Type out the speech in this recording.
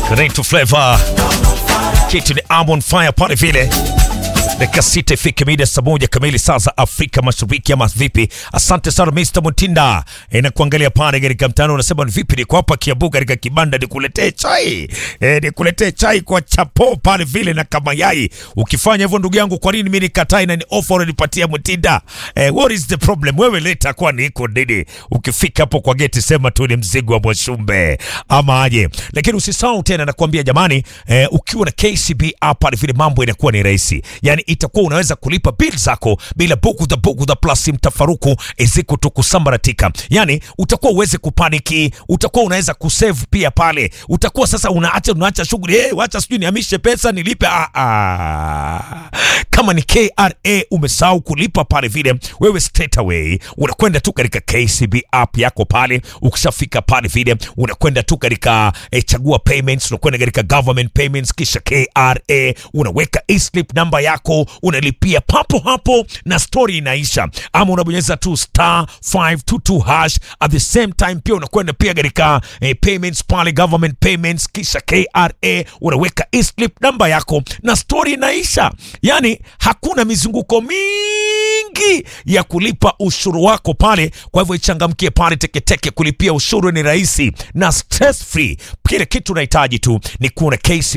Reto Flavor, kitu ni Amon Fire pale vile dakika sita ifike mida saa moja kamili saa za Afrika Mashariki, ama vipi? Asante sana Mr Mutinda e, na kuangalia pale katika mtandao unasema ni vipi, niko hapa Kiambu katika kibanda nikuletee chai e, nikuletee chai kwa chapo pale vile na kama yai. Ukifanya hivyo ndugu yangu, kwa nini mimi nikatai na ni offer unanipatia Mutinda? E, what is the problem? Wewe leta kwa niko nini? Ukifika hapo kwa geti sema tu ni mzigo wa Mwashumbe ama aje, lakini usisahau tena nakwambia jamani, e, ukiwa na KCB app pale vile mambo inakuwa ni rahisi, yani itakuwa unaweza kulipa bill zako bila bugudha bugudha plus mtafaruku eziko tu kusambaratika. Yani utakuwa uweze kupaniki, utakuwa unaweza kusave pia pale, utakuwa sasa unaacha unaacha shughuli eh, wacha sijui nihamishe pesa nilipe. Ah, ah. Kama ni KRA umesahau kulipa pale vile, wewe straight away unakwenda tu katika KCB app yako pale. Ukishafika pale vile unakwenda tu katika eh, chagua payments, unakwenda katika government payments, kisha KRA unaweka e-slip namba yako unalipia papo hapo na story inaisha, ama unabonyeza tu star 522 hash. At the same time pia unakwenda pia katika eh, payments pale government payments, kisha KRA unaweka e-slip namba yako na story inaisha. Yani hakuna mizunguko mingi ya kulipa ushuru wako pale. Kwa hivyo ichangamkie pale teketeke, kulipia ushuru ni rahisi na stress free. Kile kitu unahitaji tu ni kuwa na KCB